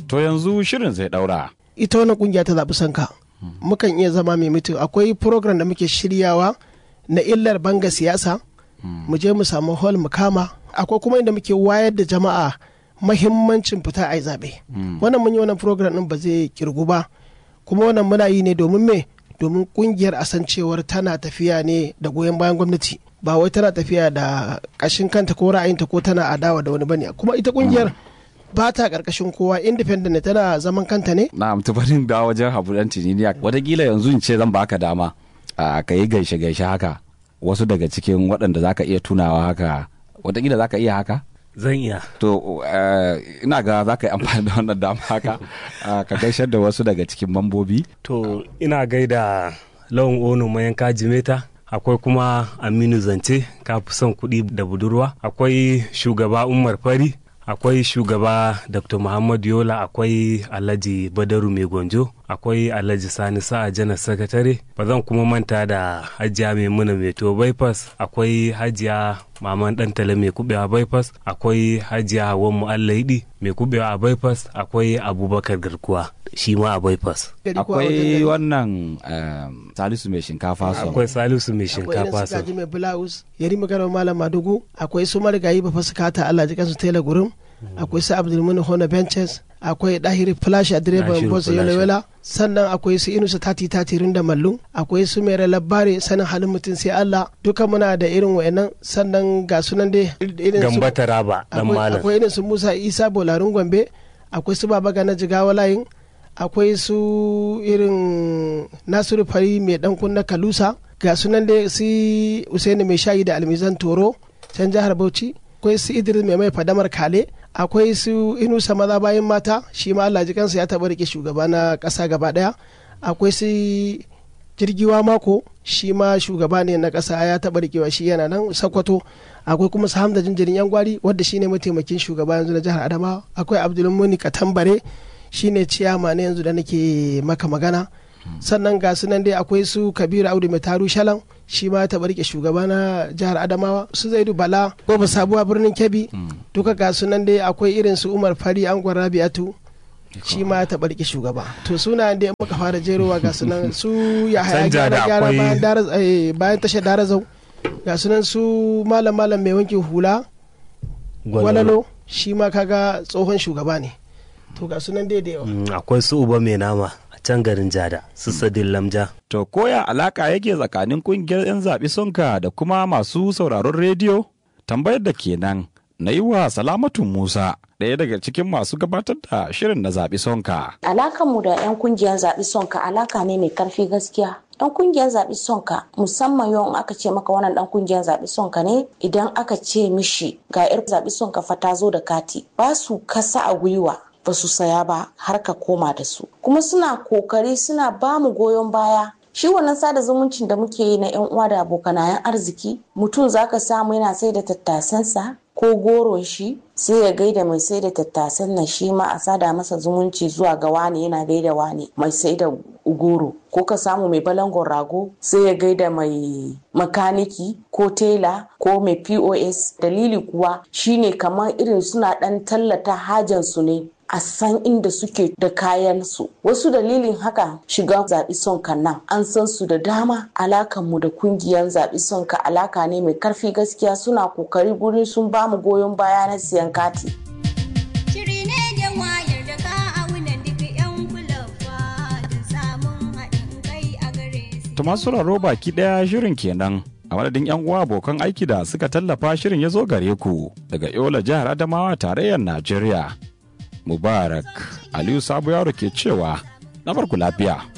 To yanzu shirin zai ɗaura. ita wannan kungiya ta zaɓi sanka mukan iya zama mai mutum akwai program da muke shiryawa na illar banga siyasa mu je mu samu hall mu kama akwai kuma inda muke wayar da jama'a mahimmancin fita a yi zaɓe wannan mun yi wannan program ɗin ba zai kirgu ba kuma wannan muna yi ne domin me domin kungiyar a san cewar tana tafiya ne da goyon bayan gwamnati ba wai tana tafiya da ƙashin kanta ko ra'ayinta ko tana adawa da wani bane kuma ita kungiyar ba ta ƙarƙashin kowa independent ne tana zaman kanta ne Na tubarin da wajen habu ɗan tininiya. Wataƙila yanzu in ce zan baka dama a ka yi gaishe-gaishe haka. Wasu daga cikin waɗanda za ka iya tunawa haka. Wataƙila za ka iya haka? Zan iya. To eh, ina ga za ka yi amfani da wannan dama haka ah, ka gaishe da wasu daga cikin mambobi. To ina gaida lawan ono mayanka jimeta. Akwai kuma Aminu Zance, ka fi son kuɗi da budurwa. Akwai shugaba Umar Fari. Akwai shugaba Dr. Muhammad Yola, akwai Alhaji Badaru Mai Gonjo, akwai Alhaji Sani Sa'a Janar Sakatare. Ba zan kuma manta da Hajiya Maimuna Mai to bypass, akwai Hajiya Maman Dantale Mai kubewa bypass, akwai Hajiya Hawan Mu'allaidi Mai kubewa a bypass, akwai Abubakar Garkuwa shi ma a bypass. Akwai wannan eh, Salisu mai shinkafa son. Akwai Salisu Mai akwai irin Shinkafa su son. gaji mai blouse yari magana malam madugu akwai su marigayi ba fasikata Allah ji kansu tela gurum akwai su abdulmuni hona benches akwai dahiri flash a direban Dahiru bosa Flash. yolawela sannan akwai su inusa tati tatirin da mallu akwai su mai labari sanin halin mutum sai Allah duka muna da irin wayannan sannan ga sunan dai irin su Gamba Taraba dan akwai malam. akwai irin su Musa Isa Bolarin Gombe akwai su Baba Gana Jigawa layin akwai su irin Nasiru Fari mai dan kunna Kalusa ga sunan da su Usaini mai shayi da Almizan Toro can jihar Bauchi akwai su Idris mai mai fadamar Kale akwai su Inusa maza bayan mata shi ma Allah ji kansa ya taɓa rike shugaba na ƙasa gaba ɗaya akwai su jirgiwa mako shi ma shugaba ne na ƙasa ya taɓa rikewa shi yana nan sakwato akwai kuma su hamza jinjirin yan gwari wadda shi ne mataimakin shugaba yanzu na jihar adamawa akwai abdulmuni katambare shi ne ciyama na yanzu da nake maka magana sannan ga su nan dai akwai su kabiru audu mai taru shalan shi ma ya taɓa rike shugaba na jihar adamawa su zaidu bala goma sabuwa birnin kebbi duka ga su nan dai akwai irin su umar fari angon rabi'atu shi ma ya taɓa rike shugaba to suna da muka fara jerowa ga sunan su ya haya Canja da gyara gyara akwai- bayan Dara- eh, bayan tashar darazau ga sunan su malam malam mai wankin hula gwalalo shi ma kaga tsohon shugaba ne to ga sunan dai da yawa Mm, Akwai su Uba Mai Nama a can garin Jada, su Sadin Lamja. To koya alaka yake tsakanin kungiyar 'yan zaɓi sonka da kuma masu sauraron rediyo? Tambayar da kenan na yi wa Salamatu Musa ɗaya daga cikin masu gabatar da shirin na zaɓi sonka. Alakanmu da 'yan kungiyar zaɓi sonka alaka ne mai karfi gaskiya. 'Yan kungiyar zaɓi sonka musamman yau in aka ce maka wannan ɗan kungiyar zaɓi sonka ne idan aka ce mishi ga 'yar zaɓi sonka fa ta zo da kati ba su kasa a gwiwa ba su saya ba har ka koma da su. Kuma suna kokari suna ba mu goyon baya shi wannan sada zumuncin da muke yi na 'yan uwa da abokanayen arziki mutum zaka samu yana sai da tattasansa ko goron shi sai ya gaida mai sai da tattasan nan shi ma a sada masa zumunci zuwa ga wane yana gaida wane mai sai da goro ko ka samu mai balangon rago sai ya gaida mai makaniki ko tela ko mai pos dalili kuwa shine kamar irin suna dan tallata hajansu ne a san inda suke da kayan su wasu dalilin haka shiga zaɓi sonka nan an san su da dama alakan mu da kungiyar zaɓi sonka alaka ne mai karfi gaskiya suna kokari gurin sun bamu goyon baya na siyan kati Shiri ne da wayar da ka aunan duk 'yan kulawa da samun haɗin kai a gare su. To masu sauraro baki ɗaya shirin kenan. A madadin 'yan uwa abokan aiki da suka tallafa shirin ya zo gare ku daga Yola jihar Adamawa tarayyar Najeriya. Mubarak Aliyu Sabo Yaro ke cewa na barku lafiya.